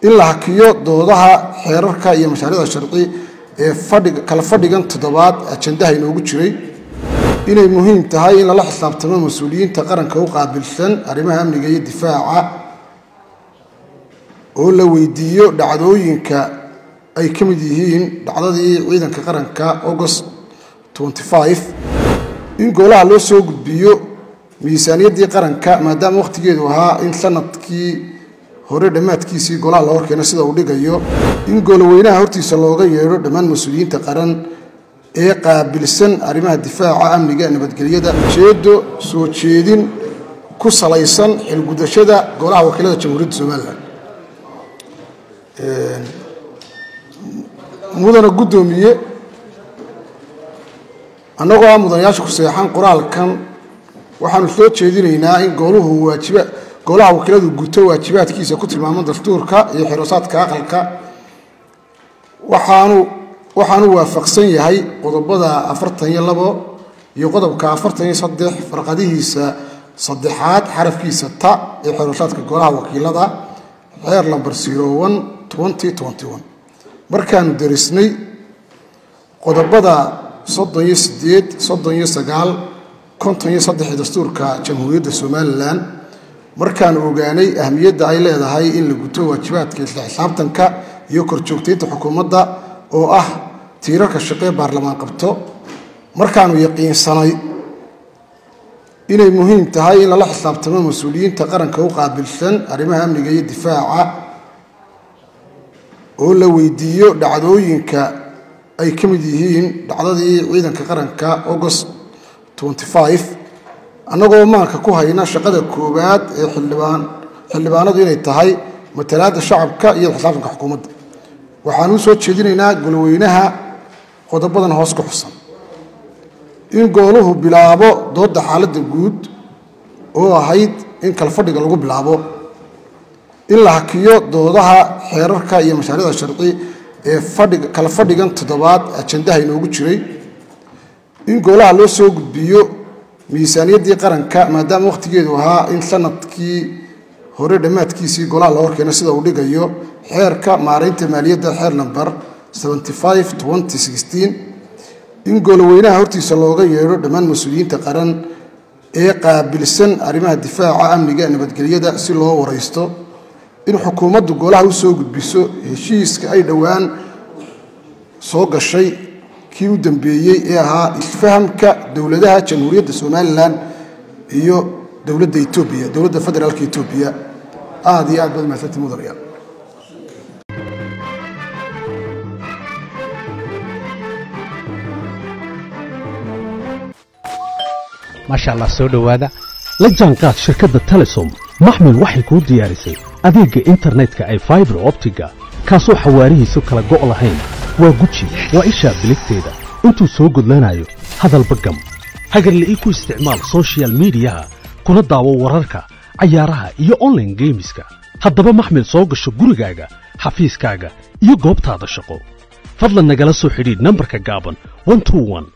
in la hakiyo doodaha xeerarka iyo mashaariicda sharci ee fadhiga kala fadhigan toddobaad ajandaha inoogu jiray inay muhiim tahay in lala xisaabtamo mas-uuliyiinta qaranka u qaabilsan arrimaha amniga iyo difaaca oo la weydiiyo dhacdooyinka ay ka mid yihiin dhacdadii ciidanka qaranka august in golaha loo soo gudbiyo miisaaniyaddii qaranka maadaama wakhtigeedu ahaa in sanadkii hore dhammaadkiisii golaha la horkeeno sida uu dhigayo in goloweynaha hortiisa looga yeedho dhammaan mas-uuliyiinta qaran ee qaabilsan arrimaha difaaca amniga nabadgelyada ujeedo soo jeedin ku salaysan xilgudashada golaha wakiilada jamhuuriyadda somalilan mudana guddoomiye annagoo ah mudanayaasha ku seexan qoraalkan waxaanu soo jeedinaynaa in gooluhu waajiba golaha wakiiladu guto waajibaadkiisa ku tilmaaman dastuurka iyo xiroosaadka aqalka waxaanu waxaanu waafaqsan yahay qodobada afartan iyo labo iyo qodobka afartan iyo saddex farqadihiisa saddexaad xarafkiisa ta ee xiroosaadka golaha wakiilada xeer lamber sirowan twenty twenty one markaanu derisnay qodobada soddon iyo sideed soddon iyo sagaal konton iyo saddex dastuurka jamhuuriyadda somalilan markaanu ogaanay ahmiyadda ay leedahay in la guto waajibaadka isla xisaabtanka iyo korjoogtaynta xukuumadda oo ah tiirarka shaqee baarlamaan qabto markaanu yaqiinsanay inay muhiim tahay in lala xisaabtamo mas-uuliyiinta qaranka u qaabilsan arrimaha amniga iyo difaaca oo la weydiiyo dhacdooyinka ay ka mid yihiin dhacdadii ciidanka qaranka august annagoo maanka ku hayna shaqada koowaad ee xildhibaanadu inay tahay matalaadda shacabka iyo xisaabtanka xukuumadda waxaan u soo jeedinaynaa golweynaha qodobadan hoos ku xusan in gooluhu bilaabo doodda xaaladda guud oo ahayd in kala fadhiga lagu bilaabo in la hakiyo doodaha xeerarka iyo mashaariicda sharci ee fadhiga kala fadhigan toddobaad ajandaha inoogu jiray in golaha loo soo gudbiyo miisaaniyaddii qaranka maadaama wakhtigeedu ahaa in sanadkii hore dhammaadkiisii golaha la horkeeno sida uu dhigayo xeerka maaraynta maaliyadda xeer namber in goloweynaha hortiisa looga yeedho dhammaan mas-uuliyiinta qaran ee qaabilsan arrimaha difaaca amniga nabadgelyada si loo waraysto in xukuumaddu golaha u soo gudbiso heshiiska ay dhowaan soo gashay kii u dambeeyey ee ahaa isfahamka dowladaha jamhuuriyadda somalilan iyo dowladda etoobiya dowladda federaalka etoobiya aada iyo aad baad mahadsantii mudanayaal maasha allah soo dhowaada la jaanqaad shirkadda telesom maxmil waxay kuu diyaarisay adeegga internetka ay faibar optiga kaasoo xawaarihiisu kala go' lahayn waa guji waa ishaa biligteeda intuu soo gudlanayo hadalba gam hagarle ii ku isticmaal sochial midiyaha kuna daawo wararka cayaaraha iyo onlaine geemiska haddaba maxmil soo gasho gurigaaga xafiiskaaga iyo goobtaada shaqo fadlan nagala soo xidhiidh nambarka gaaban